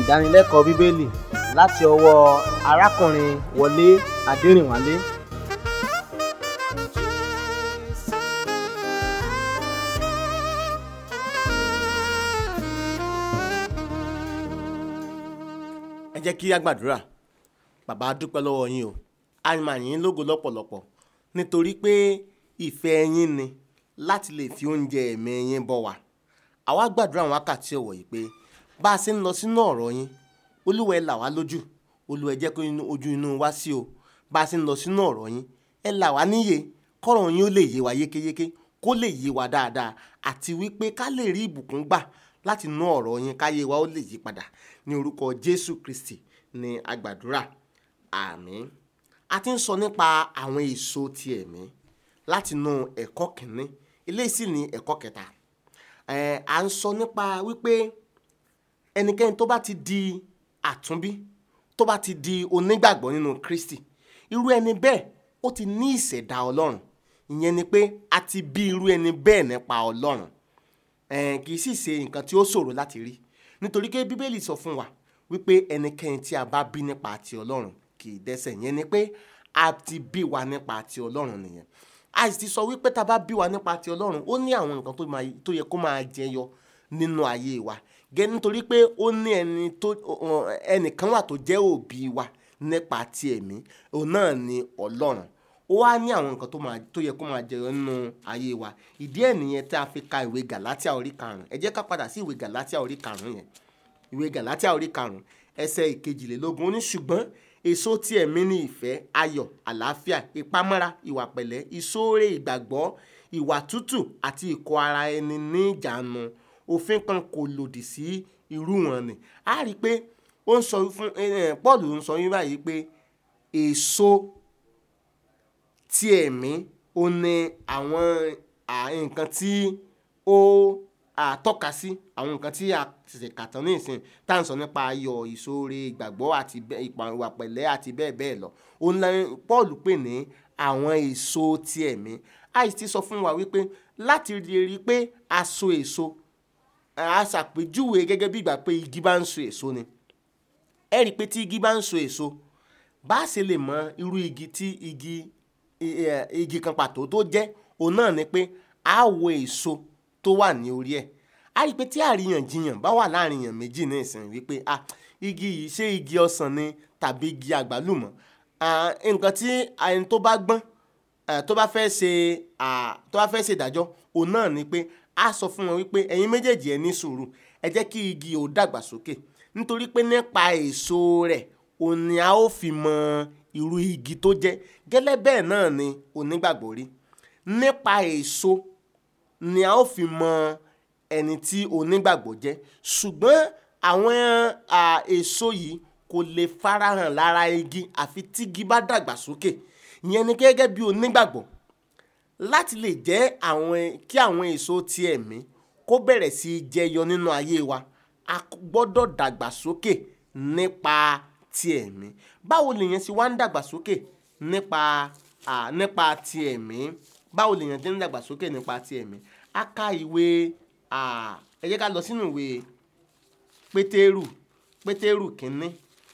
ìdánilẹ́kọ̀ọ́ bíbélì láti ọwọ́ arákùnrin wọlé adẹrìnwálé ẹ jẹ́ kí a gbàdúrà bàbá a dúpẹ́ lọ́wọ́ yín o a máa yìn ín lógo lọ́pọ̀lọpọ̀ nítorí pé ìfẹ́ yín ni láti lè fi oúnjẹ ẹ̀mí yín bọ́ wa àwa gbàdúrà àwọn wákàtí ọ̀wọ̀ yìí pé bá a ṣe ń lọ sínú ọ̀rọ̀ yín olúwa ẹ là wá lójú olúwa ẹ jẹ́ kó inú- ojú inú wa sí o bá a ṣe ń lọ sínú ọ̀rọ̀ yín ẹ là wá níyè kọ́rọ̀ yín ó lè yé wa yékéyéké kó lè yé wa dáadáa àti wípé ká lè rí ìbùkún gbà láti inú ọ̀rọ̀ yín káyé wa ó lè yí padà ní orúkọ jésù kristi ní agbàdúrà àmín a ti ń sọ nípa àwọn èso ti ẹ̀mí látinú ẹ̀kọ́ kìíní eléyìí sì ní ẹ̀kọ́ kẹta ẹ̀ à ń sọ nípa wípé ẹnikẹ́ni tó bá ti di àtúnbí tó bá ti di onígbàgbọ́ nínú kristi irú ẹni bẹ́ẹ̀ ó ti ní ìṣẹ̀dá ọlọ́run ìyẹn ni pé a ti bí irú ẹni bẹ́ẹ̀ nípa ọlọ́run ẹ̀ẹ́n kì í sì ṣe nǹkan tí ó ṣòro láti rí nítorí pé bíbélì sọ fún wa wípé ẹnikẹ́ni tí a bá bí nípa ti ọlọ́run kì í dẹ́ṣẹ̀ yẹn ni pé a ti bí wa nípa ti ọlọ́run nìyẹn a sì ti sọ wípé tá a bá bí wa nípa ti ọlọ́run ó ní àwọn nǹkan tó máa- tó yẹ kó máa jẹyọ nínú ayé wa gẹ́ nítorí pé ó ní ẹni tó ọ- ẹnìkan wà tó jẹ́ òbí wa nípa ti ẹ̀mí òun náà ni ọlọ́run ó wá ní àwọn nǹkan tó máa tó yẹ kó máa jẹyọ nínú ayé wa ìdí ẹ̀ nìyẹn tí a fi ka ìwé gàlátíà orí karùn-ún ẹ jẹ́ ká padà sí ìwé gàlátíà orí karùn-ún yẹn ìwé gàlátíà orí karùn-ún ẹsẹ̀ ìkejìlélógún ó ní ṣùgbọ́n èso tí ẹ̀mí ní ìfẹ́ ayọ̀ àlàáfíà ìpamọ́ra ìwà pẹ̀lẹ́ ìṣoore ìgbàgbọ́ ìwà tútù àti ìkọ̀ ara ẹni ní ìjánu òfin kan kò lòdì sí irú wọn ni a rí i pé ó ń sọ fún eh, Paul ń sọ yín báyìí pé èso tí ẹ̀mí ó ní àwọn à, nǹkan tí ó àtọ́ka sí àwọn nǹkan tí a ṣẹ̀ṣẹ̀ kà tán ní ìsìn tá à ń sọ nípa ayọ̀ ìṣoore ìgbàgbọ́ àti bẹ́- ìpa ìwà pẹ̀lẹ́ àti bẹ́ẹ̀ bẹ́ẹ̀ lọ òun la Paul pè ní àwọn èso ti ẹ̀mí àìsí ti sọ fún wa wípé láti lè rí i pé a so èso a ṣàpèjúwe gẹ́gẹ́ bí ìgbà pé igi bá ń so èso ni ẹ rí i pé tí igi bá ń so èso bá a ṣe lè mọ irú igi tí igi i- ẹ, igi kan pàtó tó jẹ́ òun náà ni pé a wo èso tó wà ní orí ẹ̀ a rí i pé tí àríyànjiyàn bá wà láàrin èèyàn méjì ní ìsìn wípé ah igi yìí ṣé igi ọsàn ni tàbí igi àgbálùmọ̀ Ah, nǹkan tí ẹni tó bá gbọ́n eh, tó bá fẹ́ ṣe ah, tó bá fẹ́ ṣe ìdájọ́ òun náà ni pé a sọ fún wọn wípé ẹ̀yin méjèèjì ẹ ní sùúrù ẹ jẹ́ kí igi ò dàgbà sókè nítorí pé nípa èso rẹ̀ òun ni a ó fi mọ irú igi tó jẹ́ gẹ́lẹ́ bẹ́ẹ̀ náà ni onígbàgbọ́ rí nípa èso ni a ó fi mọ ẹni tí onígbàgbọ́ jẹ́ ṣùgbọ́n àwọn à, èso yìí kò lè farahàn lára igi àfi tígi bá dàgbà sókè ìyẹn ni gẹ́gẹ́ bí onígbàgbọ́ láti lè jẹ́ àwọn kí àwọn èso ti ẹ̀mí kó bẹ̀rẹ̀ sí í jẹyọ nínú ayé wa a gbọ́dọ̀ dàgbà sókè nípa ti ẹ̀mí báwo lèèyàn ṣe wá ń dàgbà sókè nípa à, nípa ti ẹ̀mí báwo lèèyàn ṣe ń dàgbà sókè nípa ti ẹ̀mí a ka ìwé à, ẹ jẹ́ ká lọ sínú ìwé pétérù pétérù kínní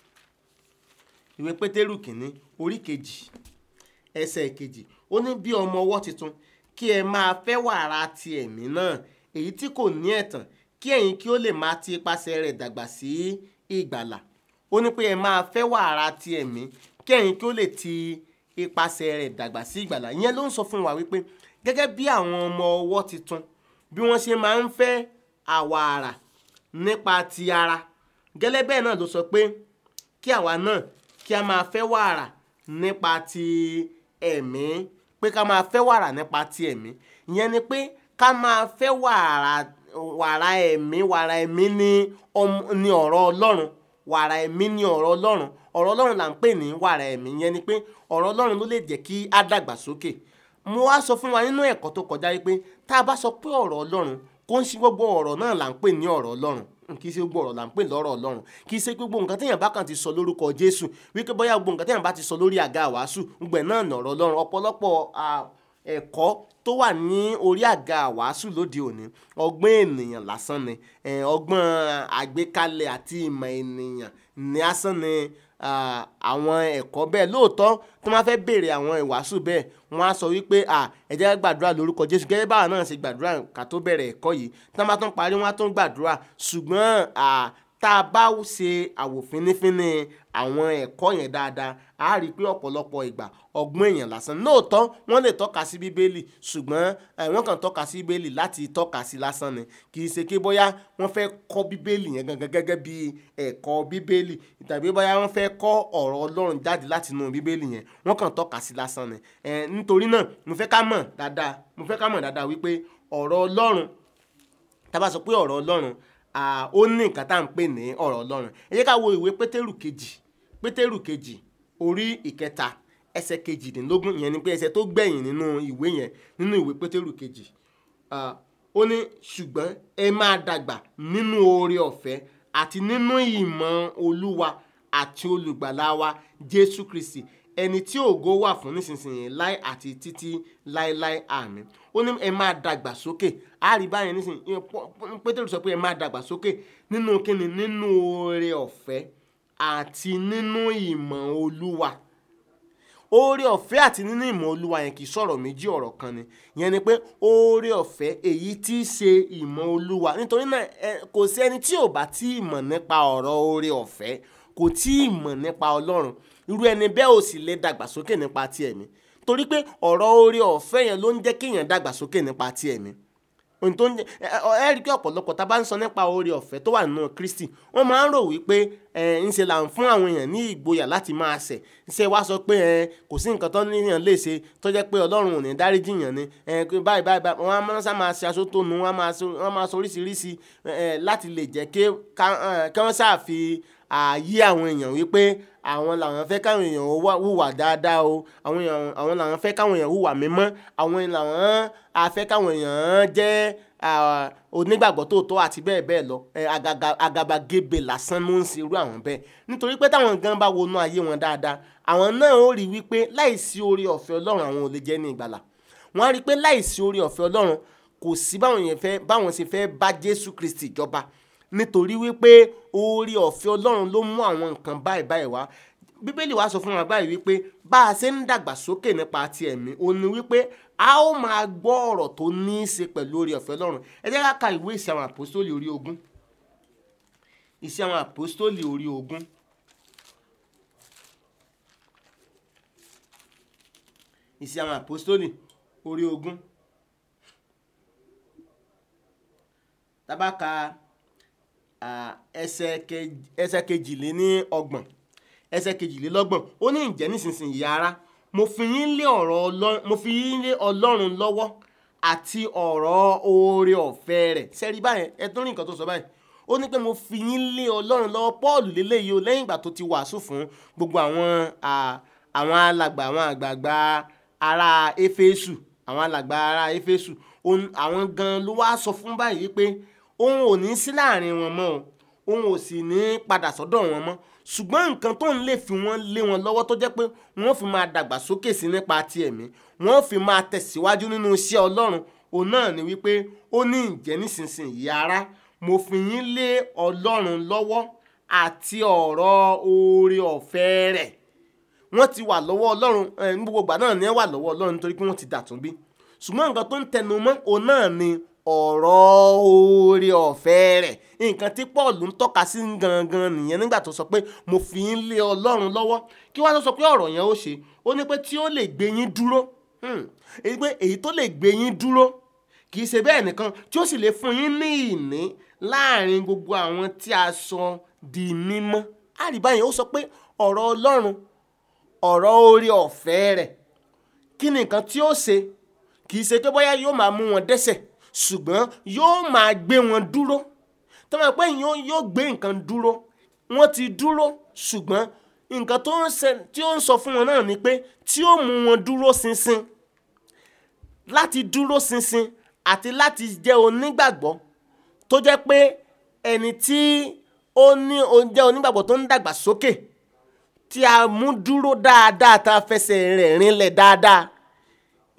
ìwé pétérù kínní orí kejì ẹsẹ̀ kejì ó ní bí ọmọ ọwọ́ tuntun kí ẹ máa fẹ́ wàrà ti ẹ̀mí náà èyí tí kò ní ẹ̀tàn kí ẹ̀yin kí ó lè máa ti ipasẹ̀ rẹ̀ dàgbà sí ìgbàlà ó ní pé ẹ máa fẹ́ wàrà ti ẹ̀mí kí ẹ̀yin kí ó lè ti ipasẹ̀ rẹ̀ dàgbà sí ìgbàlà ìyẹn ló ń sọ fún wa wípé gẹ́gẹ́ bí àwọn ọmọ ọwọ́ tuntun bí wọ́n ṣe máa ń fẹ́ àwàrà nípa ti ara gẹ́lẹ́ bẹ́ẹ̀ náà ló sọ pé kí àwa náà kí a máa fẹ́ wàrà nípa ti ẹ̀mí pé ká máa fẹ́ wàrà nípa ti ẹ̀mí ìyẹn ni pé ká máa fẹ́ wàrà wàrà ẹ̀mí wàrà ẹ̀mí ní ọm- ní ọ̀rọ̀ ọlọ́run wàrà ẹ̀mí ní ọ̀rọ̀ ọlọ́run ọ̀rọ̀ ọlọ́run là ń pè ní wàrà ẹ̀mí ìyẹn ni pé ọ̀rọ̀ ọlọ́run ló lè jẹ́ kí á dàgbà sókè mo wá sọ fún wa nínú ẹ̀kọ́ tó kọjá yìí pé tá a bá sọ pé ọ̀rọ̀ ọlọ́run kó ń ṣe gbogbo ọ̀rọ̀ náà là ń pè ní ọ̀rọ̀ ọlọ́run kì í ṣe gbogbo ọ̀rọ̀ là ń pè lọ́rọ̀ ọlọ́run kì í ṣe gbogbo nǹkan téèyàn bá kàn ti sọ lórúkọ jésù wípé bóyá gbogbo nǹkan téèyàn bá ti sọ lórí àga àwàásù gbẹ̀ náà nọ̀rọ̀ ọlọ́run ọ̀pọ̀lọpọ̀ à, ẹ̀kọ́ tó wà ní orí àga àwàásù lóde òní ọgbọ́n ènìyàn lásán ni eh, ọgbọ́n àgbékalẹ̀ àti ìmọ̀ ènìyàn ní asán ni ah, àwọn ẹ̀kọ́ bẹ́ẹ̀ lóòótọ́ tó máa fẹ́ béèrè àwọn ìwàásù bẹ́ẹ̀ wọ́n á sọ wípé à ẹ jẹ́ ká gbàdúrà lórúkọ Jésù gẹ́gẹ́ báwa náà ṣe gbàdúrà ká tó bẹ̀rẹ̀ ẹ̀kọ́ yìí tí wọ́n bá tún parí wọ́n á tún gbàdúrà ṣùgbọ́n à, tá a bá ṣe àwòfínífíní àwọn ẹ̀kọ́ yẹn dáadáa a rí i pé ọ̀pọ̀lọpọ̀ ìgbà ọgbọ́n èèyàn lásán lóòótọ́ wọ́n lè tọ́ka sí bíbélì ṣùgbọ́n eh, wọ́n kàn tọ́ka sí bíbélì láti tọ́ka sí lásán ni kì í ṣe pé bóyá wọ́n fẹ́ kọ́ bíbélì yẹn gangan gẹ́gẹ́ bí ẹ̀kọ́ bíbélì tàbí bóyá wọ́n fẹ́ kọ́ ọ̀rọ̀ ọlọ́run jáde láti inú bíbélì yẹn wọ́n kàn tọ́ka sí lásán ni Eh, nítorí náà mo fẹ́ ká mọ̀ dáadáa mo fẹ́ ká mọ̀ dáadáa wípé ọ̀rọ̀ ọlọ́run tá a bá sọ pé ọ̀rọ̀ ọlọ́run à, ó ní nǹkan tá à ń pè ní ọ̀rọ̀ ọlọ́run ẹ jẹ́ ká wo ìwé pétérù kejì pétérù kejì orí ìkẹta ẹsẹ̀ kejìdínlógún ìyẹn ni pé ẹsẹ̀ tó gbẹ̀yìn nínú ìwé yẹn nínú ìwé pétérù kejì à, ó ní ṣùgbọ́n ẹ máa dàgbà nínú oore ọ̀fẹ́ àti nínú ìmọ̀ olúwa àti olùgbàlà wa jésù kristi ẹni tí ògo wà fún nísinsìnyí láì àti títí láéláé àmín ó ní ẹ máa dàgbà sókè á rí báyẹn nísinsìnyí Pọ́- Pọ́- pétérù sọ pé ẹ máa dàgbà sókè nínú kíni nínú oore ọ̀fẹ́ àti nínú ìmọ̀ olúwa oore ọ̀fẹ́ àti nínú ìmọ̀ olúwa yẹn kì í sọ̀rọ̀ méjì ọ̀rọ̀ kan ni yẹn ni pé oore ọ̀fẹ́ èyí tí í ṣe ìmọ̀ olúwa nítorí náà ẹ, kò sí ẹni tí ò bá tí ì mọ̀ nípa ọ̀rọ̀ oore ọ̀fẹ́ kò tí ì mọ̀ nípa ọlọ́run irú ẹni bẹ́ẹ̀ ò sì lè dàgbàsókè nípa ti ẹ̀mí torí pé ọ̀rọ̀ oore ọ̀fẹ́ yẹn ló ń jẹ́ kéèyàn dàgbàsókè nípa ti ẹ̀mí ohun tó ń jẹ ẹ ẹ ẹ rí i pé ọ̀pọ̀lọpọ̀ tá a bá ń sọ nípa oore ọ̀fẹ́ tó wà nínú Kristi wọ́n máa ń rò wípé ẹ ń ṣe là ń fún àwọn èèyàn ní ìgboyà láti máa ṣẹ̀ ṣe wá sọ pé ẹ kò sí nǹkan tó níyàn lè ṣe tó jẹ́ pé Ọlọ́run ò ní dáríjì yàn ni ẹ pé báyìí báyìí báyìí wọ́n á máa sá máa ṣe aṣọ tó nu wọ́n á máa ṣe wọ́n á máa ṣe oríṣiríṣi ẹ láti lè jẹ́ kí ká- ẹ, kí wọ́n ṣáà fi ààyè àwọn èèyàn wípé àwọn làwọn fẹ́ káwọn èèyàn ó wá- hùwà dáadáa o àwọn èèyàn àwọn làwọn fẹ́ káwọn èèyàn hùwà mímọ́ àwọn làwọn afẹ́ káwọn èèyàn jẹ́ ah, onígbàgbọ́ tòótọ́ àti bẹ́ẹ̀ bẹ́ẹ̀ lọ ẹ, agaga- àgàbàgebè lásán ló ń ṣe irú àwọn bẹ́ẹ̀ nítorí pé táwọn gan bá wọnú ayé wọn dáadáa àwọn náà ó rí wípé láìsí oore ọ̀fẹ́ Ọlọ́run àwọn ò lè jẹ́ ní ìgbàlà wọ́n á rí i pé láìsí oore ọ̀fẹ́ Ọlọ́run kò sí báwọn yẹn fẹ́ báwọn ṣe fẹ́ bá Jésù Kristi jọba nítorí wípé oore ọ̀fẹ́ Ọlọ́run ló mú àwọn nǹkan báyìí báyìí wá bíbélì wa sọ fún wa báyìí wípé bá a ṣe ń dàgbà sókè nípa ti ẹ̀mí ó ní wípé a ó máa gbọ́ ọ̀rọ̀ tó ní í ṣe pẹ̀lú oore ọ̀fẹ́ Ọlọ́run ẹ jẹ́ ká ka ìwé ìṣe àwọn àpòstólì orí ogún ìṣe àwọn àpòstólì orí ogún ìṣe àwọn àpòstólì orí ogún tá bá ka ah, ẹsẹ̀ ke- ẹsẹ̀ kejìléní ọgbọ̀n ẹsẹ̀ kejìlélọ́gbọ̀n ó ní ìjẹ́ nísinsìnyí ara mo fi yín lé ọ̀rọ̀ Ọlọ́run mo fi yín lé Ọlọ́run lọ́wọ́ àti ọ̀rọ̀ oore ọ̀fẹ́ rẹ̀ sẹ́rí báyẹn ẹ tún rí nǹkan tó sọ báyìí ó ní pé mo fi yín lé Ọlọ́run lọ́wọ́ Pọ́ọ̀lù lélẹ́yìí o lẹ́yìn ìgbà tó ti wàásù fún gbogbo àwọn à, àwọn alàgbà àwọn àgbààgbà ará Éfésù àwọn alàgbà ará Éfésù òun- àwọn gan ló wá sọ fún báyìí pé òun ò ní sí láàrin wọn mọ́ o òun ò sì ní padà sọ́dọ̀ wọn mọ́ ṣùgbọ́n nǹkan tó ń lè fi wọ́n lé wọn lọ́wọ́ tó jẹ́ pé wọ́n fi máa dàgbà sókè sí nípa ti ẹ̀mí wọ́n fi máa tẹ̀síwájú nínú iṣẹ́ Ọlọ́run òun náà ni wípé ó ní ìjẹ́ nísinsìnyí ará mo fi yín lé Ọlọ́run lọ́wọ́ àti ọ̀rọ̀ oore ọ̀fẹ́ rẹ̀ wọ́n ti wà lọ́wọ́ Ọlọ́run ẹ̀, ní gbogbo ìgbà náà ni ẹ wà lọ́wọ́ Ọlọ́run nítorí pé wọ́n ti dàtún bí ṣùgbọ́n nǹkan tó ń tẹnu mọ́ òun náà ni ọ̀rọ̀ oore ọ̀fẹ́ rẹ̀ nǹkan tí Paul ń tọ́ka sí gangan nìyẹn nígbà tó sọ pé mo fi yín lé Ọlọ́run lọ́wọ́ kí wọ́n tó sọ pé ọ̀rọ̀ yẹn ó ṣe ó ní pé tí ó lè gbé yín dúró hmm, èyí pé èyí tó lè gbé yín dúró kì í ṣe bẹ́ẹ̀ nìkan tí ó sì lè fún yín ní ìní láàrin gbogbo àwọn tí a sọ di mímọ́ àríbáyé ó sọ pé ọ̀rọ̀ Ọlọ́run ọ̀rọ̀ oore ọ̀fẹ́ rẹ̀ kí ni nǹkan tí ó ṣe kì í ṣe pé bóyá yóò máa mú wọn dẹ́ṣẹ̀ ṣùgbọ́n yóò máa gbé wọn dúró tó máa pẹ́ yóò yóò gbé nǹkan dúró wọ́n ti dúró ṣùgbọ́n nǹkan tó ń ṣe tí ó ń sọ fún wọn náà ni pé tí ó mú wọn dúró ṣinṣin láti dúró ṣinṣin àti láti jẹ́ onígbàgbọ́ tó jẹ́ pé ẹni tí ó ní ó jẹ́ onígbàgbọ́ tó ń dàgbà sókè tí a mú dúró dáadáa tá a fẹsẹ̀ rẹ̀ rinlẹ̀ dáadáa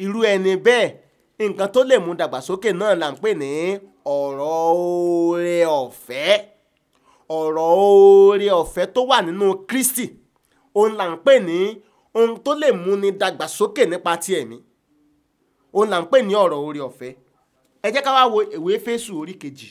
irú ẹni bẹ́ẹ̀ nǹkan tó lè mú dàgbàsókè náà là ń pè ní ọ̀rọ̀ oore ọ̀fẹ́ ọ̀rọ̀ oore ọ̀fẹ́ tó wà nínú Kristi òun là ń pè ní ohun tó lè mú ni dàgbàsókè nípa ti ẹ̀mí òun là ń pè ní ọ̀rọ̀ oore ọ̀fẹ́ ẹ jẹ́ ká wá wo ìwé Éfésù orí kejì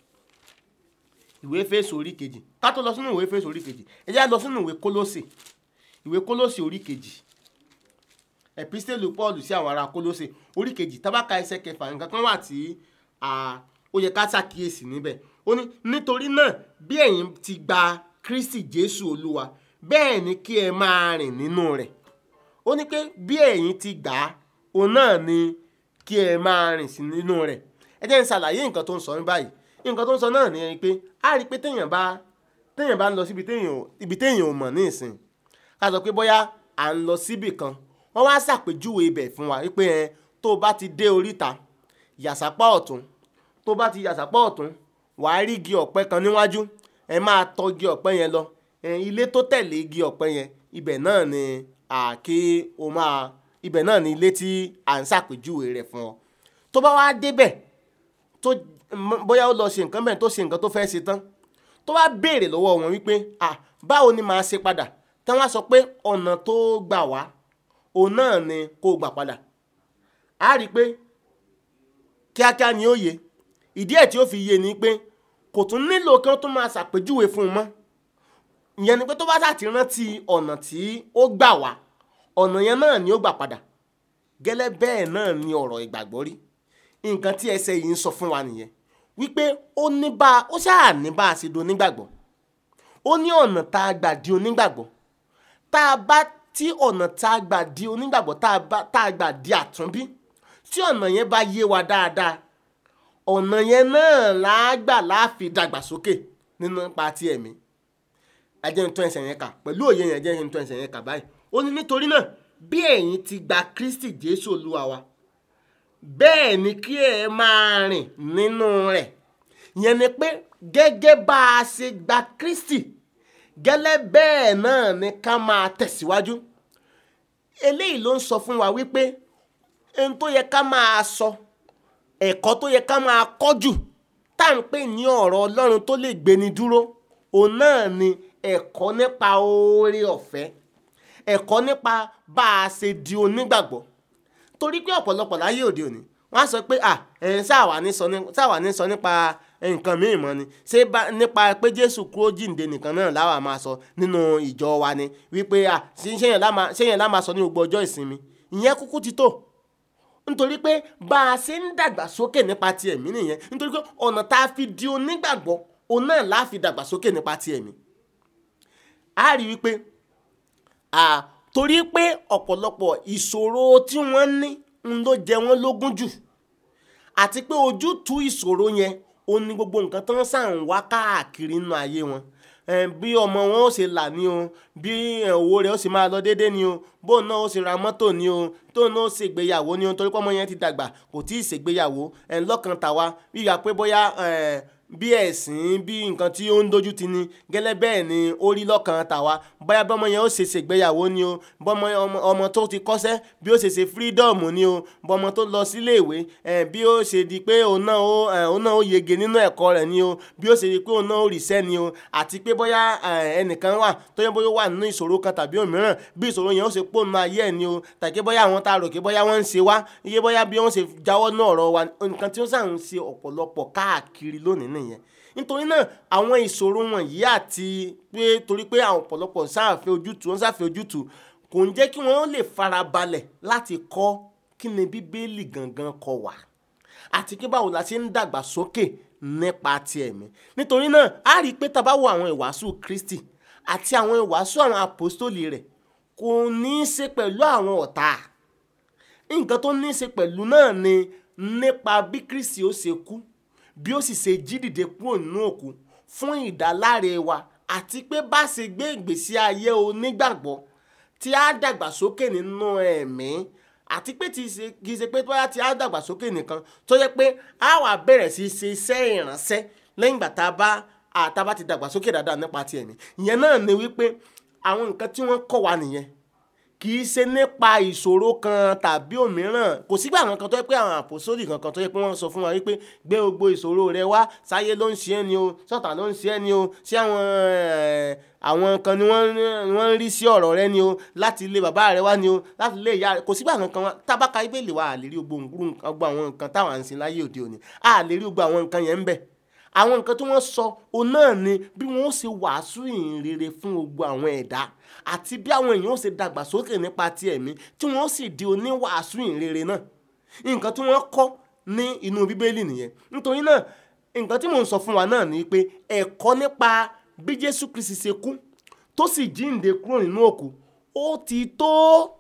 ìwé Éfésù orí kejì ká tó lọ sínú ìwé Éfésù orí kejì ẹ jẹ́ á lọ sínú ìwé Kólósè ìwé Kólósè orí kejì ẹ̀písítélù Pọ́ọ̀lù sí àwọn ará Kólósè orí kejì tábàkà ẹsẹ̀ kẹfà nǹkan kan wà tí ó yẹ ká ṣàkíyèsí níbẹ̀ ó ní nítorí náà bí ẹ̀yin ti gba Kristi Jésù Olúwa bẹ́ẹ̀ ni kí ẹ máa rìn nínú rẹ̀ ó ní pé bí ẹ̀yin ti gbà á òun náà ni kí ẹ máa rìn sí nínú rẹ̀ ẹ jẹ́ n ṣàlàyé nǹkan tó ń sọ ní báyìí nǹkan tó ń sọ náà ni pé a rí i pé téèyàn bá téèyàn bá ń lọ síbi téèyàn ibi téèyàn ò mọ̀ ní ìsìn ká sọ pé bóyá à ń lọ síbì kan wọ́n wá ṣàpèjúwe ibẹ̀ fún wa wípé ẹ tó o bá ti dé oríta yàsápá ọ̀tún tó o bá ti yàsápá ọ̀tún wàá rí igi ọ̀pẹ kan níwájú ẹ máa tọ igi ọ̀pẹ yẹn lọ ẹ ilé tó tẹ̀lé igi ọ̀pẹ yẹn ibẹ̀ náà ni àkè o máa ibẹ̀ náà ni ilé tí à ń ṣàpèjúwe rẹ̀ fún ọ tó bá wá débẹ̀ tó bóyá ó lọ ṣe nǹkan bẹ́ẹ̀ tó ṣe nǹkan tó fẹ́ ṣe tán tó bá béèrè lọ́wọ́ wọn wípé ah báwo ni màá ṣe padà tí wọ́n á sọ pé ọ̀nà tó gbà wá òun náà ni kó gbà padà á rí i pé kíákíá ni ó yé ìdí ẹ̀ tí ó fi yé ni pé kò tún nílò kí wọ́n tún máa ṣàpèjúwe fún un mọ́ ìyẹn ni pé tó bá ṣàti rántí ọ̀nà tí ó gbà wá ọ̀nà yẹn náà ni ó gbà padà gẹ́lẹ́ bẹ́ẹ̀ náà ni ọ̀rọ̀ ìgbàgbọ́ rí nǹkan tí ẹsẹ̀ yìí ń sọ fún wa nìyẹn wípé ó ní bá ó ṣáà ní bá a ṣe do onígbàgbọ́ ó ní ọ̀nà tá a gbà di onígbàgbọ́ tá a bá tí ọ̀nà tá a gbà di onígbàgbọ́ tá a gbà di àtúnbí tí ọ̀nà yẹn bá yé wa dáadáa ọ̀nà yẹn náà là á gbà láàfi dàgbàsókè nínú ipa ti ẹ̀mí ẹjẹ́ ń tún ẹsẹ̀ yẹn kà pẹ̀lú òye yẹn ẹjẹ́ ń tún ẹsẹ̀ yẹn kà báyìí ó ní nítorí náà bí ẹ̀yin ti gba Kristi Jésù Olúwa wa bẹ́ẹ̀ ni kí ẹ máa rìn nínú rẹ̀ yẹn ni pé gẹ́gẹ́ bá a ṣe gba Kristi gẹ́lẹ́ bẹ́ẹ̀ náà ni ká máa tẹ̀síwájú eléyìí ló ń sọ fún wa wípé ohun tó yẹ ká máa sọ ẹ̀kọ́ tó yẹ ká máa kọ́ jù tá à ń pè ní ọ̀rọ̀ Ọlọ́run tó lè gbéni dúró òun náà ni ẹ̀kọ́ nípa oore ọ̀fẹ́ ẹ̀kọ́ nípa bá a ṣe di onígbàgbọ́ torí pé ọ̀pọ̀lọpọ̀ láyé òde òní wọ́n á sọ pé à ẹ̀ sáwà ní sọ nípa nǹkan míì mọ́ ni ṣé nípa pé Jésù kúrò jíǹde nìkan náà láwa máa sọ nínú ìjọ wa ni wípé à ṣéyàn lá máa sọ ní gbogbo ọjọ́ ìsinmi ìyẹn kúkú ti tó nítorí pé bá a ṣe ń dàgbà sókè nípa ti ẹ̀mí nìyẹn nítorí pé ọ̀nà tá a fi di onígbàgbọ́ òun náà la fi dàgbà sókè nípa ti ẹ̀mí a rí wípé torí pé ọ̀pọ̀lọpọ̀ ìṣòro tí wọ́n ní ń ló jẹ wọ́n lógún jù àti pé ojútùú ìṣòro yẹn ó ní gbogbo nǹkan tó ń sàn wá káàkiri nínú ayé wọn bí ọmọ wọn ó ṣe là ní o bí owó rẹ̀ ó sì máa lọ déédéé ni o bóun náà ó sì ra mọ́tò ni o tóun náà ó ṣègbéyàwó ni o torí pé ọmọ yẹn ti dàgbà kò tí ì ṣègbéyàwó lọ́kàn tàwa wíwá pé bóyá bí ẹ̀sìn bí nǹkan tí ó ń dojú ti ni gẹ́lẹ́ bẹ́ẹ̀ ni ó rí lọ́kàn tàwa bóyá bọ́mọ yẹn ó ṣe ṣègbéyàwó ni o bọ́mọ ọmọ tó ti kọ́ṣẹ́ bí ó ṣe ṣe freedom ni o bọ́mọ tó lọ sílé ìwé bí ó ṣe di pé òun náà ó òun náà ó yege nínú ẹ̀kọ́ rẹ̀ ni o bí ó ṣe di pé òun náà ó ríṣẹ́ ni o àti pé bóyá ẹnìkan wà tó yẹ bóyá ó wà nínú ìṣòro kan tàbí òmíràn bí ìṣòro yẹn ó ṣe pònú ayé ẹ̀ ni o tàbí bóyá àwọn tá a rò pé bóyá wọ́n ń ṣe wá iye bóyá bí wọ́n ṣe jáwọ́ náà ọ̀rọ̀ wa nǹkan tí ó sàn ń ṣe ọ̀pọ̀lọpọ̀ káàkiri lónìí nìyẹn nítorí náà àwọn ìṣòro wọ̀nyí àti pé torí pé àwọn ọ̀pọ̀lọpọ̀ sáàfẹ́ ojútùú wọ́n sáàfẹ́ ojútùú kò ń jẹ́ kí wọ́n lè farabalẹ̀ láti kọ́ kí ni bíbélì gangan kọ wá àti pé báwo la ṣe ń dàgbà sókè nípa ti ẹ̀mí nítorí náà a rí i pé tá a bá wo àwọn ìwàásù Kristi àti àwọn ìwàásù àwọn àpòstólì rẹ̀ kò ní í ṣe pẹ̀lú àwọn ọ̀tá nǹkan tó ní í ṣe pẹ̀lú náà ni nípa bí Kristi ó ṣe kú bí ó sì ṣe jí dìde kúrò nínú òkú fún ìdáláre wa àti pé bá ṣe gbé ìgbésí ayé onígbàgbọ́ tí a dàgbàsókè nínú ẹ̀mí àti pé kì í ṣe pé bóyá tí a dàgbàsókè nìkan tó yẹ pé a wà bẹ̀rẹ̀ sí ṣe iṣẹ́ ìránṣẹ́ lẹ́yìn ìgbà tá a bá àtàbá ti dàgbàsókè dáadáa nípa ti ẹ̀mí ìyẹn náà ni wípé àwọn nǹkan tí wọ́n kọ́ wa nìyẹn kì í ṣe nípa ìṣòro kan tàbí òmíràn kò sígbà kankan tó yẹ pé àwọn àpòsódì kankan tó yẹ pé wọ́n sọ fún wa wípé gbé gbogbo ìṣòro rẹ wá sáyé ló ń ṣe é ni o sọ́tà ló ń ṣe é ni o sí àwọn eh, àwọn kan ni wọ́n ni wọ́n ń rí sí ọ̀rọ̀ rẹ ni o láti ilé bàbá rẹ wá ni o láti ilé ìyá rẹ kò sígbà kankan wá tábàkà ibèlè wa à lè rí gbogbo nǹkan- gbogbo àwọn nǹkan táwọn à ń sin láyé òde òní à lè rí gbogbo àwọn nǹkan yẹn ń bẹ àwọn nǹkan tí wọ́n sọ òun náà ni bí wọ́n ó ṣe wàásù ìhìn rere fún gbogbo àwọn ẹ̀dá àti bí àwọn èèyàn ó ṣe dàgbàsókè nípa ti ẹ̀mí tí wọ́n ó sì di oníwàásù ìhìn rere náà nǹkan tí wọ́n kọ́ ní inú bíbélì nìyẹn nítorí náà nǹkan tí mò ń sọ fún wa náà ni pé ẹ̀kọ́ nípa bí jésù kristi ṣe kú tó sì jíǹde kúrò nínú òkú ó ti tó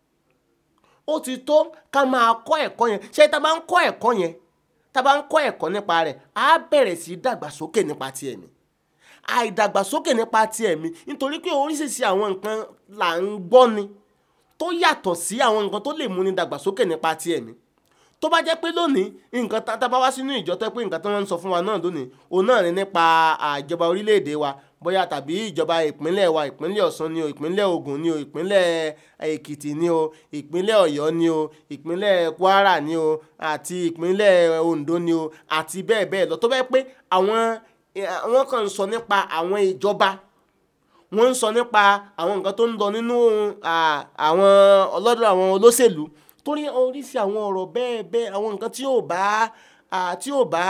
ó ti tó ká máa kọ́ ẹ̀kọ́ yẹn ṣé tá a bá ń kọ́ ẹ̀kọ́ yẹn tá a bá ń kọ́ ẹ̀kọ́ nípa rẹ̀ á bẹ̀rẹ̀ sí í dàgbàsókè nípa ti ẹ̀mí àìdàgbàsókè nípa ti ẹ̀mí nítorí pé oríṣiríṣi àwọn nǹkan là ń gbọ́ ni tó yàtọ̀ sí àwọn nǹkan tó lè múni dàgbàsókè nípa ti ẹ̀mí tó bá jẹ́ pé lónìí nǹkan tá tá bá wá sínú ìjọ tó pé nǹkan tó ń sọ fún wa náà lónìí òun náà ni nípa àjọba orílẹ̀-èdè wa bóyá tàbí ìjọba ìpínlẹ̀ wa ìpínlẹ̀ Ọ̀ṣun ni o ìpínlẹ̀ Ògùn ni o ìpínlẹ̀ Èkìtì ni o ìpínlẹ̀ Ọ̀yọ́ ni o ìpínlẹ̀ Kwara ni o àti ìpínlẹ̀ Oǹdó ni o àti bẹ́ẹ̀ bẹ́ẹ̀ lọ tó bẹ́ẹ̀ pé àwọn wọ́n kàn ń sọ nípa àwọn ìjọba wọ́n ń sọ nípa àwọn nǹkan tó ń lọ nínú à, àwọn ọlọ́dọ̀ àwọn olóṣèlú torí oríṣi àwọn ọ̀rọ̀ bẹ́ẹ̀ bẹ́ẹ̀ àwọn nǹkan tí ò bá à, tí ò bá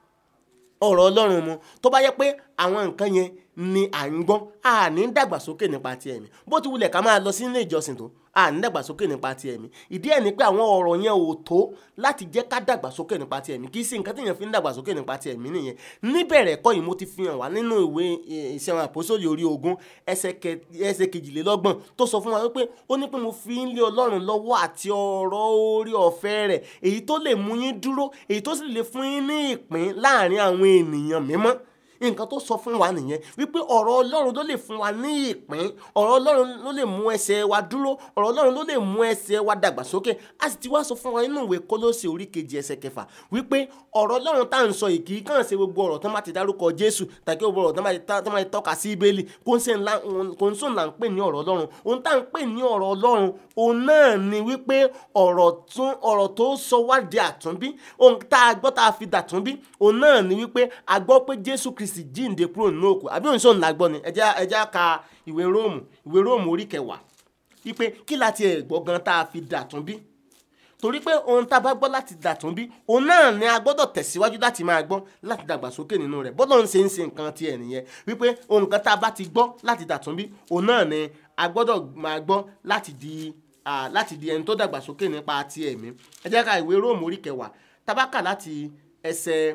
ọ̀rọ̀ Ọlọ́run mu tó bá yẹ pé àwọn nǹkan yẹn ni à ń gbọ́ à ní dàgbàsókè nípa ti ẹ̀mí bó ti wulẹ̀ ká máa lọ sí ilé ìjọsìn tó à ní dàgbàsókè nípa ti ẹ̀mí ìdí ẹ̀ ni pé àwọn ọ̀rọ̀ yẹn ò tó láti jẹ́ ká dàgbàsókè nípa ti ẹ̀mí kì í ṣe nǹkan tí èèyàn fi ń dàgbàsókè nípa ti ẹ̀mí nìyẹn níbẹ̀rẹ̀ ẹ̀kọ́ yìí mo ti fi hàn wá nínú ìwé eh, iṣẹ́ àwọn àpòsóòlì orí ogún ẹsẹ̀ kẹ- ẹsẹ̀ kejìlélọ́gbọ̀n tó sọ fún wa wípé ó ní pé mo fi ń lé Ọlọ́run lọ́wọ́ àti ọ̀rọ̀ orí ọ̀fẹ́ rẹ̀ èyí tó lè mú yín dúró èyí tó sì lè fún yín ní ìpín láàrin àwọn ènìyàn mímọ́ nǹkan tó sọ fún wa nìyẹn wípé ọ̀rọ̀ ọlọ́run ló lè fún wa ní ìpín ọ̀rọ̀ ọlọ́run ló lè mú ẹsẹ̀ wa dúró ọ̀rọ̀ ọlọ́run ló lè mú ẹsẹ̀ wa dàgbàsókè a sì ti wá sọ fún wa nínú ìwé kólósè orí kejì ẹsẹ̀ kẹfà wípé ọ̀rọ̀ ọlọ́run tá à ń sọ yìí kì í kàn ṣe gbogbo ọ̀rọ̀ tó má ti dárúkọ jésù tàbí gbogbo ọ̀rọ̀ tó má ti tá- tó má ti tọ́ka sí ibélì kò ń ṣe ńlá kò ń sùn là ń pè ní ọ̀rọ̀ ọlọ́run ohun tá à ń pè ní ọ̀rọ̀ ọlọ́run òun náà ni wípé ọ̀rọ̀ tún ọ̀rọ̀ tó sọ wá di àtúnbí ohun tá a gbọ́ tá a fi dàtúnbí òun náà ni wípé a gbọ́ pé jésù kristi jíǹde kúrò nínú òkú àbí òun sọ̀rọ̀ ńlá gbọ́ ni ẹ jẹ́ ẹ jẹ́ ka ìwé róòmù ìwé róòmù orí kẹwàá wípé kí láti ẹ̀ gbọ́ gan tá a fi dàtúnbí torí pé ohun tá a bá gbọ́ láti dàtúnbí òun náà ni a gbọ́dọ̀ tẹ̀síwájú láti máa gbọ́ láti dàgbàsókè nínú rẹ̀ bọ́dọ̀ ń ṣe ń ṣe nǹkan tiẹ̀ nìyẹn wípé ohun kan tá a bá ti gbọ́ láti dàtúnbí òun náà ni a gbọ́dọ̀ máa gbọ́ láti di ah, láti di ẹni tó dàgbàsókè nípa ti ẹ̀mí ẹ jẹ́ ká ìwé róòmù orí kẹwàá tabaka láti ẹsẹ̀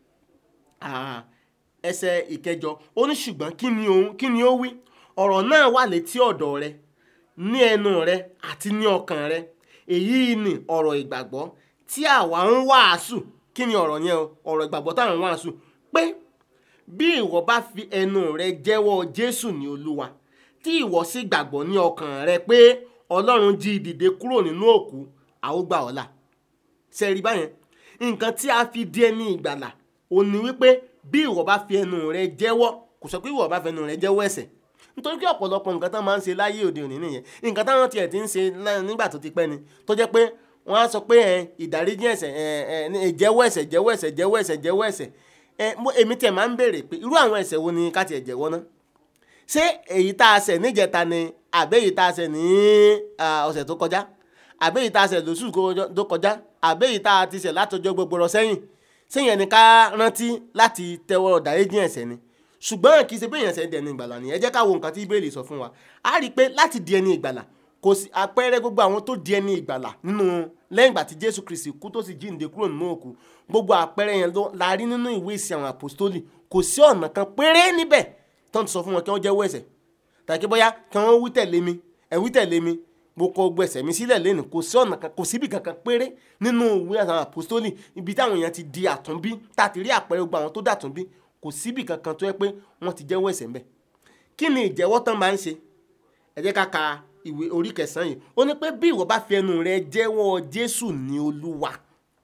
ah, ẹsẹ̀ ìkẹjọ ó ní ṣùgbọ́n kí ni òun kí ni ó wí ọ̀rọ̀ náà wà létí ọ̀dọ̀ rẹ ní ẹnu rẹ àti ní ọkàn rẹ èyí ni ọ̀rọ̀ ìgbàgbọ́ tí àwa ń wàásù kí ni ọ̀rọ̀ yẹn o ọ̀rọ̀ ìgbàgbọ́ táwọn ń wàásù pé bí ìwọ bá fi ẹnu rẹ jẹ́wọ́ Jésù ní Olúwa tí ìwọ sì gbàgbọ́ ní ọkàn rẹ pé Ọlọ́run jí i dìde kúrò nínú òkú a ó gbà ọ́ là ṣe rí báyẹn nǹkan tí a fi di ẹni ìgbàlà ò ní wípé bí ìwọ bá fi ẹnu rẹ jẹ́wọ́ kò sọ pé ìwọ bá fi ẹnu rẹ jẹ́wọ́ ẹ̀ṣẹ̀ nítorí pé ọ̀pọ̀lọpọ̀ nǹkan tán máa ń ṣe láyé òde òní nìyẹn nǹkan táwọn tiẹ̀ ti ń ṣe lá- nígbà tó ti pẹ́ ni tó jẹ́ pé wọ́n á sọ pé ẹ ìdáríjì ẹ̀ṣẹ̀ ẹ ẹ ní ìjẹ́wọ́ ẹ̀ṣẹ̀ jẹ́wọ́ ẹ̀ṣẹ̀ jẹ́wọ́ ẹ̀ṣẹ̀ jẹ́wọ́ ẹ̀ṣẹ̀ ẹ mo- èmi tiẹ̀ máa ń béèrè pé irú àwọn ẹ̀ṣẹ̀ wo ni ká tiẹ̀ jẹ́wọ́ náà ṣé èyí tá a ṣẹ̀ níjẹta ni àbẹ́ èyí tá a ṣẹ̀ ní ah, ọ̀sẹ̀ tó kọjá àbẹ́ èyí tá a ṣẹ̀ lóṣù kọjọ- tó kọjá àbẹ́ èyí tá a ti ṣẹ̀ látọjọ́ gbogbo rọ sẹ́yìn sẹ́yìn ẹni ká rántí láti tẹ́wọ́ dáríjì ẹ̀ṣẹ̀ ni ṣùgbọ́n kì í ṣe pé èèyàn ṣe di ẹni ìgbàlà ni ẹ jẹ́ ká wo nǹkan tí Bíbélì sọ fún wa a rí i pé láti di ẹni ìgbàlà kò sí àpẹẹrẹ gbogbo àwọn tó di ẹni ìgbàlà nínú lẹ́yìn ìgbà tí Jésù Kristi kú tó sì jíǹde kúrò nínú òkú gbogbo àpẹẹrẹ yẹn ló la rí nínú ìwé ìsìn àwọn àpòstólì kò sí ọ̀nà kan péré níbẹ̀ tó ń sọ fún wọn kí wọ́n jẹ́wọ́ ẹ̀ṣẹ̀ tàbí bóyá kí wọ́n wí tẹ̀lé mi ẹ̀ wí tẹ̀lé mi mo kọ gbogbo ẹ̀ṣẹ̀ mi sílẹ̀ lẹ́nu kò sí ọ̀nà kan kò síbi kankan péré nínú ìwé àwọn àpòstólì ibi táwọn èèyàn ti di àtúnbí tá a ti rí àpẹẹrẹ gbogbo àwọn tó dàtúnbí kò síbi kankan tó yẹ pé wọ́n ti jẹ́wọ́ ẹ̀ṣẹ̀ ńbẹ̀ kí ni ìjẹ́wọ́ tán máa ń ṣe ẹ jẹ́ ká ka ìwé orí kẹsàn-án yìí ó ní pé bí ìwọ bá fi ẹnu rẹ jẹ́wọ́ Jésù ní Olúwa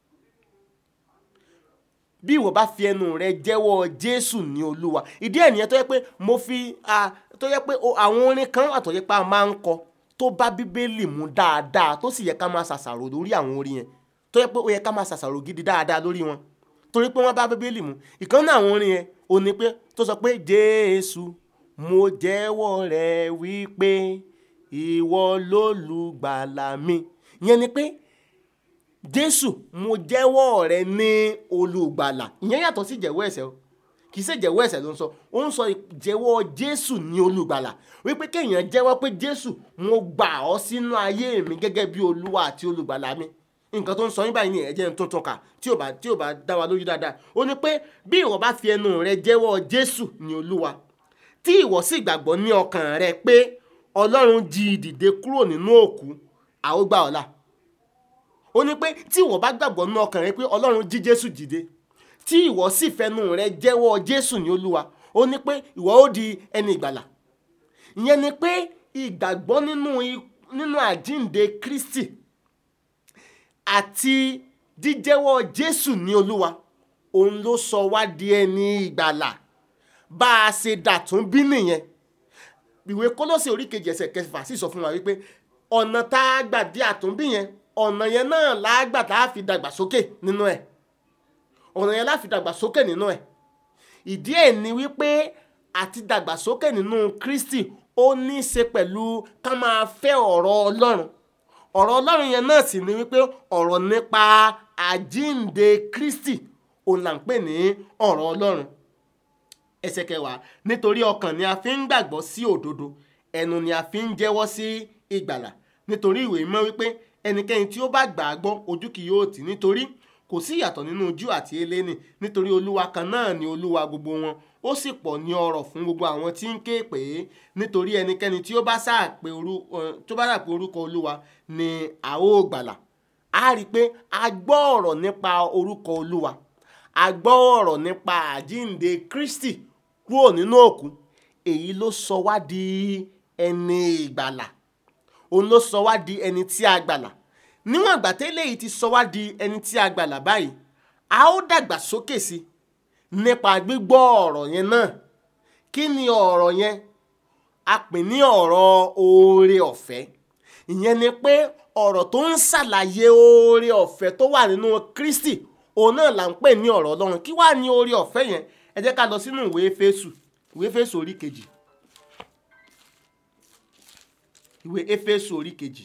bí ìwọ bá fi ẹnu rẹ jẹ́wọ́ Jésù ní Olúwa ìdí ẹ̀ nìyẹn tó yẹ pé mo fi ah, tó yẹ pé o- àwọn orin kan wà tó yẹ pé a máa ń kọ tó bá bíbélì mu dáadáa tó sì yẹ ká máa ṣàṣàrò lórí àwọn orin yẹn tó yẹ pé ó yẹ ká máa ṣàṣàrò gidi dáadáa lórí wọn torí pé wọ́n bá bíbélì mu ìkan náà àwọn orin yẹn ò ní pé tó sọ pé jésù mo jẹ́wọ́ rẹ wípé ìwọ lólùgbàlà mi ìyẹn ni pé jésù mo jẹ́wọ́ rẹ ní olùgbàlà ìyẹn yàtọ̀ sí jẹ́wọ́ ẹ̀ṣẹ̀ o kì í ṣe jẹ́wọ́ ẹ̀ṣẹ̀ ló ń sọ ó ń sọ jẹ́wọ́ jésù ní olùgbàlà wípé kéèyàn jẹ́wọ́ pé jésù mo gbà ọ́ sínú ayé mi gẹ́gẹ́ bí olúwa àti olùgbàlà mi nǹkan tó ń sọ yín báyìí ní ẹ̀jẹ̀ tó tún kà tí ò bá tí ò bá dá wa lójú dáadáa ó ní pé bí ìwọ bá fi ẹnu rẹ jẹ́wọ́ jésù ní olúwa tí ìwọ sì gbàgbọ́ ní ọkàn rẹ pé ọlọ́run jí i dìde kúrò nínú òkú àwọn gbà ọ́ là ó ní pé tí ìwọ bá gbàgbọ́ nínú ọkàn rẹ pé ọlọ́run jí jésù dìde tí ìwọ sì fẹnu rẹ jẹ́wọ́ jésù ní olúwa ó ní pé ìwọ ó di ẹni ìgbàlà ìyẹn ni pé ìgbàgbọ́ nínú i- nínú àjínde kristi àti jíjẹ́wọ́ jésù ní olúwa òun ló sọ wá di ẹni ìgbàlà bá a ṣe dàtún bí nìyẹn ìwé kólósè orí kejì ẹsẹ̀ kẹfà sì sọ fún wa wípé ọ̀nà tá a gbà di àtúnbí yẹn ọ̀nà yẹn náà lágbà tá a fi dàgbà sókè nínú ẹ̀ ọ̀nà yẹn láfi dàgbà sókè nínú ẹ̀ ìdí ẹ̀ ni wípé àti dàgbà sókè nínú kristi ó ní í ṣe pẹ̀lú ká máa fẹ́ ọ̀rọ̀ ọlọ́run ọ̀rọ̀ ọlọ́run yẹn náà sì ni wípé ọ̀rọ̀ nípa àjínde kristi òun là ń pè ní ọ̀rọ̀ ọlọ́run ẹsẹ̀ kẹwàá nítorí ọkàn ni a fi ń gbàgbọ́ sí òdodo ẹnu ni a fi ń jẹ́wọ́ sí ìgbàlà nítorí ìwé mímọ́ wípé ẹnikẹ́ni tí ó bá gbà á gbọ́ ojú kì yóò tì nítorí kò sí ìyàtọ̀ nínú Júù àti eléni nítorí olúwa kan náà ni olúwa gbogbo wọn ó sì pọ̀ ní ọrọ̀ fún gbogbo àwọn tí ń ké pè é nítorí ẹnikẹ́ni tí ó bá sáà pé orú- eh, tó bá sáà pé orúkọ olúwa ni a ó gbàlà a rí i pé a gbọ́ ọ̀rọ̀ nípa orúkọ olúwa a gbọ́ ọ̀rọ̀ nípa àjínde Kristi kúrò nínú òkú èyí ló sọ wá di ẹni ìgbàlà òun ló sọ wá di ẹni tí a gbàlà níwọ̀n ìgbà tẹ́lẹ̀ yìí ti sọ wá di ẹni tí a gbàlà báyìí a ó dàgbà sókè sí nípa gbígbọ́ ọ̀rọ̀ yẹn náà kí ni ọ̀rọ̀ yẹn a pè ní ọ̀rọ̀ oore ọ̀fẹ́ ìyẹn ni pé ọ̀rọ̀ tó ń ṣàlàyé oore ọ̀fẹ́ tó wà nínú Kristi òun náà là ń pè ní ọ̀rọ̀ Ọlọ́run kí wàá ní oore ọ̀fẹ́ yẹn ẹ jẹ́ ká lọ sínú ìwé Éfésù ìwé Éfésù orí kejì ìwé Éfésù orí kejì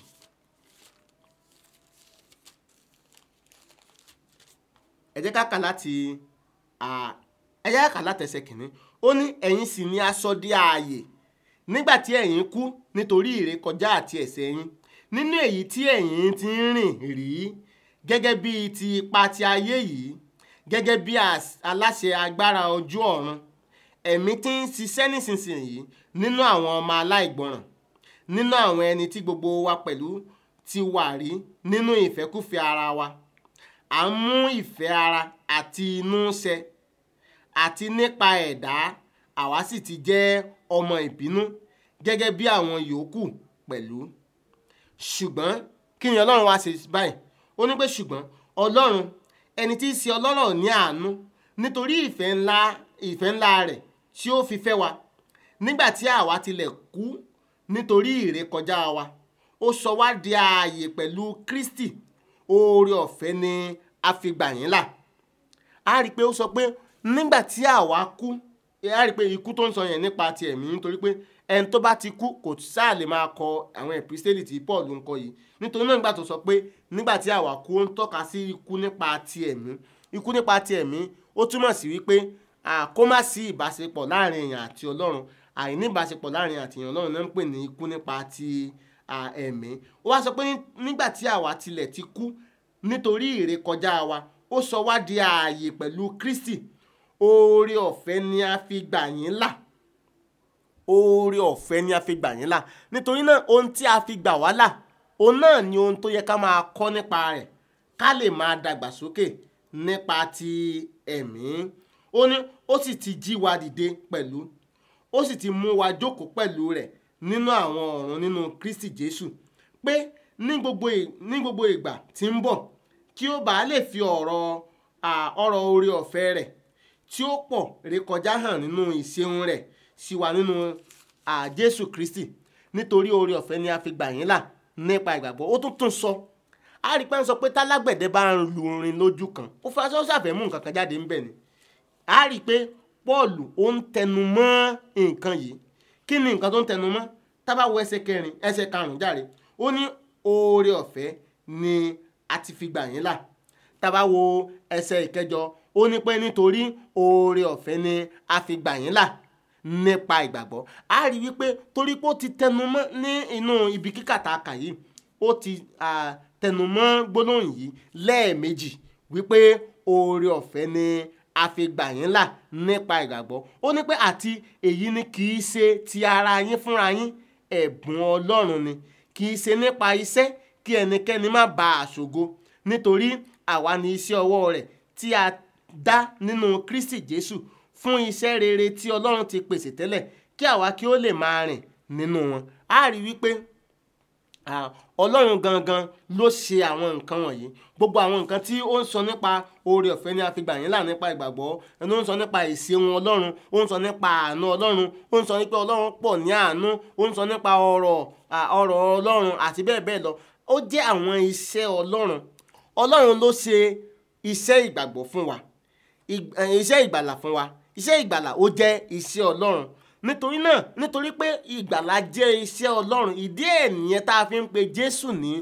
ẹ jẹ́ ká kà láti à, ẹ jẹ́ ká kà láti ẹsẹ̀ kìíní ó ní ẹ̀yin sì ni aṣọ di ààyè nígbà tí ẹ̀yin kú nítorí ìrékọjá àti ẹ̀ṣẹ̀ yín nínú èyí tí ẹ̀yin ti ń rìn rí gẹ́gẹ́ bí ti ipa ti ayé yìí gẹ́gẹ́ bí as- aláṣẹ agbára ojú ọ̀run ẹ̀mí tí ń ṣiṣẹ́ nísinsìnyí nínú àwọn ọmọ aláìgbọràn nínú àwọn ẹni tí gbogbo wa pẹ̀lú ti wà rí nínú ìfẹ́kúfẹ̀ẹ́ ara wa à ń mú ìfẹ́ ara àti inú ṣẹ àti nípa ẹ̀dá àwa sì ti jẹ́ ọmọ ìbínú gẹ́gẹ́ bí àwọn yòókù pẹ̀lú ṣùgbọ́n kí ni ọlọ́run wá ṣe báyìí ó ní pé ṣùgbọ́n ọlọ́run ẹni tí í ṣe ọlọ́rọ̀ ní àánú nítorí ìfẹ́ ńlá ìfẹ́ ńlá rẹ̀ tí ó fi fẹ́ wa nígbà tí àwa tilẹ̀ kú nítorí ìrékọjá wa ó sọ wá di ààyè pẹ̀lú Kristi oore ọ̀fẹ́ ni a fi gbà yín là a rí i pé ó sọ pé nígbà tí àwa kú a rí i pé ikú tó ń sọ yẹn nípa ti ẹ̀mí nítorí pé ẹni tó bá ti kú kò sáà lè máa kọ àwọn ẹ̀písítélì tí Paul ń kọ yìí nítorí náà nígbà tó sọ pé nígbà tí àwa kú ó ń tọ́ka sí ikú nípa ti ẹ̀mí ikú nípa ti ẹ̀mí ó túmọ̀ sí wípé à, kó má sí ìbáṣepọ̀ láàrin èèyàn àti Ọlọ́run àìní ìbáṣepọ̀ láàrin àti èèyàn Ọlọ́run náà ń pè ní ikú nípa ti à, ẹ̀mí ó wá sọ pé ní- nígbà tí àwa tilẹ̀ ti kú nítorí ìrékọjá wa ó sọ wá di ààyè pẹ̀lú Kristi oore ọ̀fẹ́ ni a fi gbà yín là oore ọ̀fẹ́ ni a fi gbà yín là nítorí náà ohun tí a fi gbà wá là òun náà ni ohun tó yẹ ká máa kọ́ nípa rẹ̀ ká lè máa dàgbà sókè nípa ti ẹ̀mí ó ní ó sì ti jí wa dìde pẹ̀lú ó sì ti mú wa jókòó pẹ̀lú rẹ̀ nínú àwọn ọ̀run nínú Kristi Jésù pé ní gbogbo ì- ní gbogbo ìgbà tí ń bọ̀ kí ó bàa lè fi ọ̀rọ̀ à, ọ̀rọ̀ oore ọ̀fẹ́ rẹ̀ tí ó pọ̀ rékọjá hàn nínú ìṣeun rẹ̀ sí wa nínú à, Jésù Kristi nítorí oore ọ̀fẹ́ ni a fi gbà yín là nípa ìgbàgbọ́ ó tún tún sọ a rí pé ń sọ pé tálágbẹ̀dẹ bá ń lu orin lójú kan ó fa aṣọ ṣàfẹ́ mú nǹkan kan jáde ńbẹ̀ ni a rí pé Pọ́ọ̀lù ó ń tẹnu mọ́ nǹkan yìí kí ni nǹkan tó ń tẹnu mọ́ tá bá wo ẹsẹ̀ kẹrin ẹsẹ̀ karùn-ún járe ó ní oore ọ̀fẹ́ ni a ti fi gbà yín là tá bá wo ẹsẹ̀ ìkẹjọ ó ní pé nítorí oore ọ̀fẹ́ ni a fi gbà yín là nípa ìgbàgbọ́ a rí wípé torí pé ó ti tẹnu mọ́ ní inú ibi kíkà tá a kà yìí ó ti ah, tẹnu mọ́ gbólóhùn yìí lẹ́ẹ̀mejì wípé oore ọ̀fẹ́ ni a fi gbà yín là nípa ìgbàgbọ́ ó ní pé àti èyí ni kì í ṣe ti ara yín fúnra yín ẹ̀bùn ọlọ́run ni kì í ṣe nípa iṣẹ́ kí ẹnikẹ́ni má ba àṣògo nítorí àwa ni iṣẹ́ ọwọ́ rẹ̀ tí a dá nínú Kristi Jésù fún iṣẹ́ rere tí ọlọ́run ti pèsè tẹ́lẹ̀ kí àwa kí ó lè máa rìn nínú wọn a rí wípé Ah, ọlọ́run gangan ló ṣe àwọn nǹkan wọ̀nyí gbogbo àwọn nǹkan tí ó ń sọ nípa oore ọ̀fẹ́ ni a fi gbà yín là nípa ìgbàgbọ́ ẹni ó ń sọ nípa ìṣeun ọlọ́run ó ń sọ nípa àánú ọlọ́run ó ń sọ nípa ọlọ́run pọ̀ ní àánú ó ń sọ nípa ọ̀rọ̀ ah, ọ̀rọ̀ ọlọ́run àti bẹ́ẹ̀ bẹ́ẹ̀ lọ ó jẹ́ àwọn iṣẹ́ ọlọ́run ọlọ́run ló ṣe iṣẹ́ ìgbàgbọ́ fún wa Ig- eh, iṣẹ́ ìgbàlà fún wa iṣẹ́ ìgbàlà ó jẹ́ iṣẹ́ ọlọ́run nítorí náà nítorí pé ìgbàlà jẹ́ iṣẹ́ ọlọ́run ìdí ẹ̀ nìyẹn tá a fi ń pe jésù ní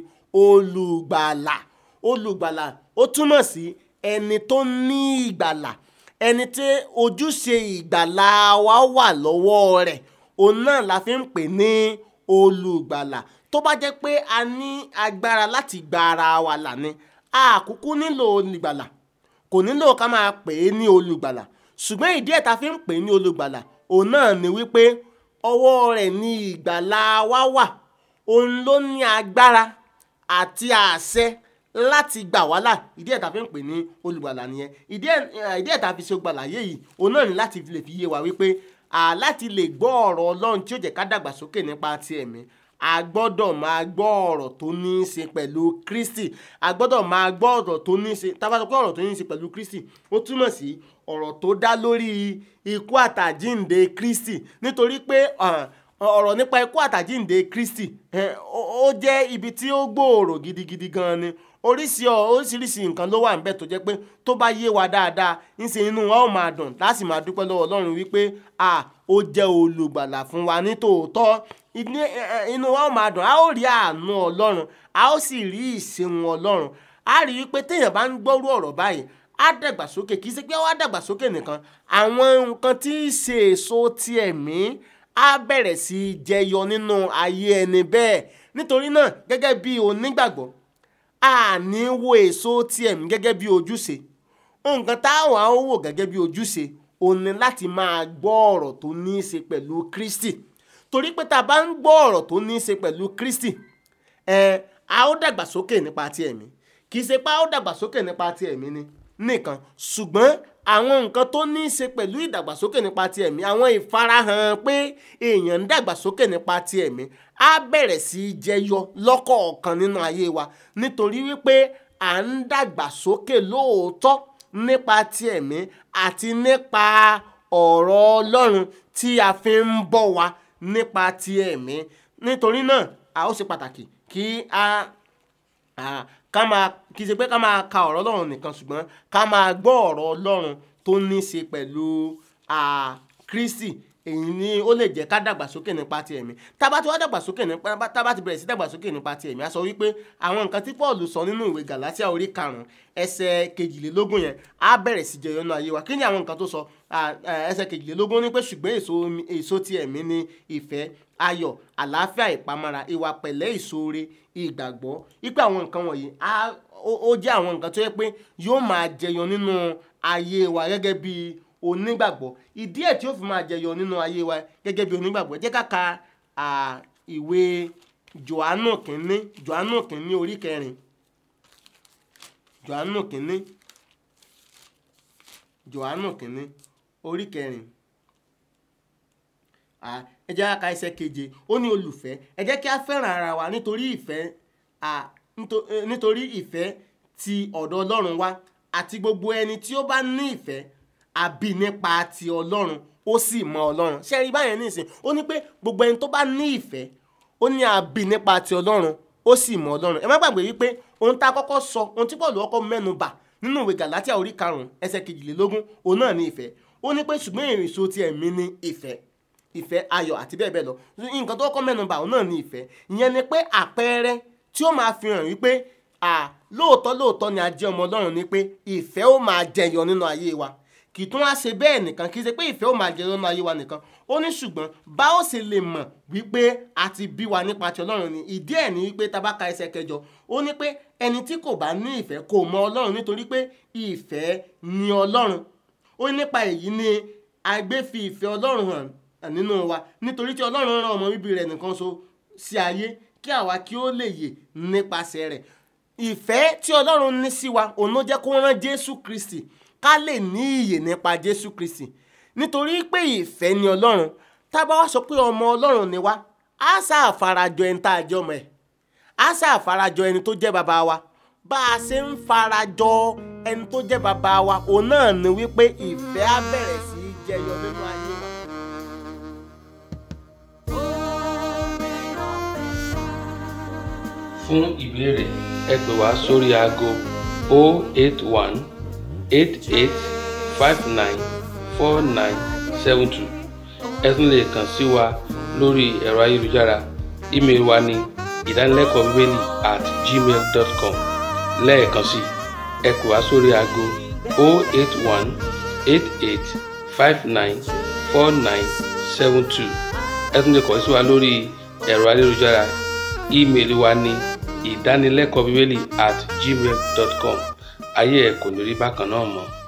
olùgbàlà olùgbàlà ó túmọ̀ sí ẹni tó ní ìgbàlà ẹni tí ojúṣe ìgbàlà wa wà lọ́wọ́ rẹ̀ òun náà la fi ń pè ní olùgbàlà tó bá jẹ́ pé a ní agbára láti gba ara wa là ni a kúkú nílò olùgbàlà kò nílò ká máa pè é ní olùgbàlà ṣùgbọ́n ìdí ẹ̀ ta fi ń pè é ní olùgbàlà òun náà ni wípé ọwọ́ rẹ̀ ní ìgbàlà wa wà òun ló ní agbára àti àṣẹ láti gbà wá là ìdí ẹ̀ ta fi ń pè ní olùgbàlà nìyẹn ìdí ẹ̀ eh, ìdí ẹ̀ ta fi ṣe olùgbàlà yé yìí òun náà ni láti lè fi yé wa wípé à láti lè gbọ́ ọ̀rọ̀ ọlọ́run tí ó jẹ́ ká dàgbàsókè nípa ti ẹ̀mí a gbọ́dọ̀ máa gbọ́ ọ̀rọ̀ tó ní í ṣe pẹ̀lú Kristi a gbọ́dọ̀ máa gbọ́ ọ̀rọ̀ tó ní í ṣe tá a bá sọ pé ọ̀rọ̀ tó ní í ṣe pẹ̀lú Kristi ó túmọ̀ sí ọ̀rọ̀ tó dá lórí ikú àtàjínde Kristi nítorí pé ah, ọ̀rọ̀ nípa ikú àtàjínde Kristi eh, ó ó jẹ́ ibi tí ó gbòòrò gidigidi gan ni oríṣi ọ oríṣiríṣi nǹkan ló wà níbẹ̀ tó jẹ́ pé tó bá yé wa dáadáa ńṣe inú wa ó máa dùn láti máa dúpẹ́ lọ́wọ́ Ọlọ́run wípé à ó jẹ́ olùgbàlà fún wa ní tòótọ́ Ìní- ẹ- ẹ- inú wa ó máa dùn a ó rí àánú Ọlọ́run a ó sì rí ìṣeun Ọlọ́run a rí i pé téèyàn bá ń gbọ́rú ọ̀rọ̀ báyìí á dàgbàsókè kì í ṣe pé wá dàgbàsókè nìkan àwọn nǹkan tí í ṣe èso ti ẹ̀mí á bẹ̀rẹ̀ sí í jẹyọ nínú ayé ẹni bẹ́ẹ̀ nítorí náà gẹ́gẹ́ bí onígbàgbọ́ a ní wo èso ti ẹ̀mí gẹ́gẹ́ bí ojúṣe nǹkan táwọn á wò gẹ́gẹ́ bí ojúṣe òun ni láti máa gbọ́ ọ̀rọ̀ tó ní í ṣe pẹ̀lú Kristi torí pé tá a bá ń gbọ́ ọ̀rọ̀ tó ní í ṣe pẹ̀lú Kristi ẹ a ó dàgbàsókè nípa ti ẹ̀mí kì í ṣe pé a ó dàgbàsókè nípa ti ẹ̀mí ni nìkan ṣùgbọ́n àwọn nǹkan tó ní í ṣe pẹ̀lú ìdàgbàsókè nípa ti ẹ̀mí àwọn ìfarahàn pé èèyàn ń dàgbàsókè nípa ti ẹ̀mí á bẹ̀rẹ̀ sí í jẹyọ lọ́kọ̀ọ̀kan nínú ayé wa nítorí wípé à ń dàgbàsókè lóòótọ́ nípa ti ẹ̀mí àti nípa ọ̀rọ̀ Ọlọ́run tí a fi ń bọ́ wa nípa ti ẹ̀mí nítorí náà a ó ṣe pàtàkì kí a Ah, ká máa kì í ṣe pé ká máa ka ọ̀rọ̀ ọlọ́run nìkan ṣùgbọ́n ká máa gbọ́ ọ̀rọ̀ ọlọ́run tó ní í ṣe pẹ̀lú ah, Kristi èyí ni ó lè jẹ́ ká dàgbàsókè nípa ti ẹ̀mí tá a bá ti wá dàgbàsókè nípa tá a bá ti bẹ̀rẹ̀ sí dàgbàsókè nípa ti ẹ̀mí a sọ wípé àwọn nǹkan tí Paul sọ nínú ìwé Galatia orí karùn-ún ẹsẹ̀ kejìlélógún yẹn á bẹ̀rẹ̀ sí jẹyọ nínú ayé wa kí ni àwọn nǹkan tó sọ Ah, eh, ẹsẹ̀ kejìlélógún ní pé ṣùgbọ́n èso mi- èso ti ẹ̀mí ni ìfẹ́ ayọ̀ àlàáfíà ìpamọ́ra ìwà pẹ̀lẹ́ ìṣoore ìgbàgbọ́ wípé àwọn nǹkan wọ̀nyí á- ó ó jẹ́ àwọn nǹkan tó yẹ pé yóò máa jẹyọ nínú ayé wa gẹ́gẹ́ bí onígbàgbọ́ ìdí ẹ̀ tí ó fi máa jẹyọ nínú ayé wa gẹ́gẹ́ bí onígbàgbọ́ jẹ́ ká ka à, ìwé Jòhánù kínní Jòhánù kínní orí kẹrin Jòhánù kínní Jòhánù kínní orí kẹrin Ah, ẹ jẹ́ ká ka ẹsẹ̀ keje ó ní olùfẹ́ ẹ jẹ́ kí a fẹ́ràn ara wa nítorí ìfẹ́ ah, nítò- eh, nítorí ìfẹ́ ti ọ̀dọ̀ Ọlọ́run wá àti gbogbo ẹni tí ó bá ní ìfẹ́ àbí nípa ti Ọlọ́run ó sì mọ Ọlọ́run ṣé ẹ rí báyẹn nísìn ó ní pé gbogbo ẹni tó bá ní ìfẹ́ ó ní a bí nípa ti ọlọ́run ó sì mọ ọlọ́run ẹ má gbàgbé wípé ohun tá a kọ́kọ́ sọ ohun tí Paul kọ́kọ́ mẹ́nu bà nínú ìwé Gàlátíà orí karùn-ún ẹsẹ̀ kejìlélógún òun náà ní ìfẹ́ ó ní pé ṣùgbọ́n èso ti ẹ̀mí ní ìfẹ́ ìfẹ́ ayọ̀ àti bẹ́ẹ̀ bẹ́ẹ̀ lọ nǹkan tó kọ́kọ́ mẹ́nu bà òun náà ní ìfẹ́ ìyẹn ni pé àpẹẹrẹ tí ó máa fi hàn wípé à lóòótọ́ lóòótọ́ ni a jẹ́ ọmọ ọlọ́run ni pé ìfẹ́ ó máa jẹyọ nínú ayé wa kì í tún wá ṣe bẹ́ẹ̀ nìkan kì í ṣe pé ìfẹ́ ó máa jẹyọ nínú ayé wa nìkan ó ní ṣùgbọ́n bá ó ṣe lè mọ̀ wípé a ti bí wa nípa ti ọlọ́run ni ìdí ẹ̀ ní wípé tabaka ẹsẹ̀ kẹjọ ó ní pé ẹni tí kò bá ní ìfẹ́ kò mọ ọlọ́run nítorí pé ìfẹ́ ni ọlọ́run ó ní nípa èyí ni agbé fi ìfẹ́ ọlọ́run hàn nínú wa nítorí tí ọlọ́run rán ọmọ bíbí rẹ̀ nìkan so sí ayé kí àwa kí ó lè yè nípasẹ̀ rẹ̀ ìfẹ́ tí ọlọ́run ní sí wa òun ló jẹ́ kó rán jésù kristi ká lè ní ìyè nípa jésù kristi nítorí pé ìfẹ́ ni ọlọ́run tá a bá wá sọ pé ọmọ ọlọ́run ni wá á sáà farajọ ẹni tá a jẹ́ ọmọ ẹ̀ á sáà farajọ ẹni tó jẹ́ bàbá wa bá a ṣe ń farajọ ẹni tó jẹ́ bàbá wa òun náà ni wípé ìfẹ́ á bẹ̀rẹ̀ sí í jẹyọ nínú ayé wa. fún ìbéèrè ẹ pè wá sórí aago 081 88 59 4972 ẹ tún lè kàn sí wa lórí ẹ̀rọ ayélujára ímeèlì wa ní ìdánilẹ́kọ̀ọ́ bíbélì at gmail dot com lẹ́ẹ̀kan sí ẹ pè wá sórí aago 081 88 59 4972 ẹ tún lè kàn sí wa lórí ẹ̀rọ ayélujára ímeèlì wa ní ìdánilẹ́kọ̀ọ́ bíbélì at gmail dot com ayé ẹ̀ kò ní rí bákan náà mọ́.